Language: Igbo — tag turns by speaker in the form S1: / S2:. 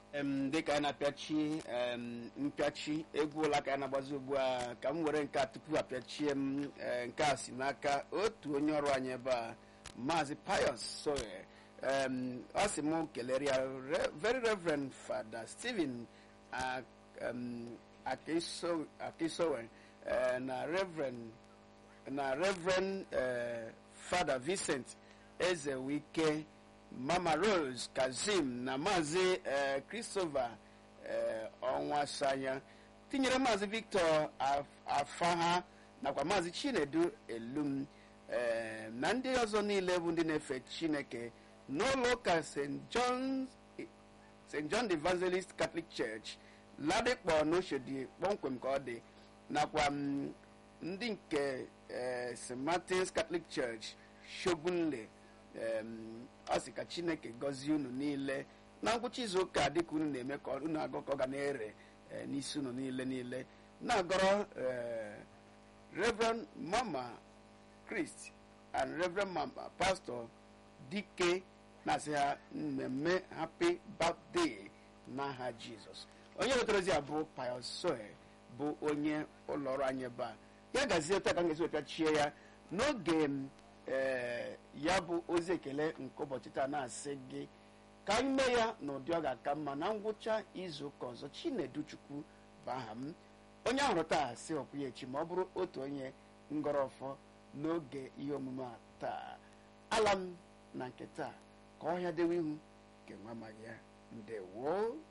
S1: em dịka anyị na-apịachi em mpịachi egwu ụlọ aka anyị na-agbazi ugbu a ka m were nke a tupu apịachie m eh, nke a si n'aka otu onye ọrụ anyị ebe a maazị pius soye em ọ sị m kelere ya Re- very reverend fada stephen a- em, Akiso- akisowe eh, na reverend na reverend eh, fada vincent eze wike mama rose kazim na maazị eh, christopher eh, ọnwasanya tinyere maazị victor Af- afaha nakwa maazị chinedu elum eh, na ndị ọzọ niile bụ ndị na-efe chineke n'ụlọ ụka st john st john the evangelist catholic church ladikpọ n'oshodi kpọmkwem ka ọ dị nakwa mm, ndị nke eh, st martins catholic church shogunle em, ọ sị ka chineke gọzie unu niile na ngwụcha izu ụka dịka unu na-eme ka unu agụ ka ọ ga na-ere eh, n'isi unu niile niile na-agọrọ eh, reverend mama christ and reverend mama pastor dike na-asị ha mmemme happy birthday n'aha jizọs onye wetara ozi a bụ pius soe bụ onye ụlọọrụ anyị ebe a ya gazie otu aka m ga-esi wepịachie ya n'oge m, ee, ya bụ ozi ekele nke ụbọchị taa na-asị gị ka anyị mee ya n'ụdị ọ ga-aka mma na ngwụcha izu ụka ọzọ chinedu chukwu bụ aha m onye ahụrụ taa si ọkwụ ya echi ma ọ bụrụ otu onye ngọrọfọ n'oge ihe omume a taa ala m na nke taa ka ọhịa dewe ihu nke nwa amaghị ya ndewo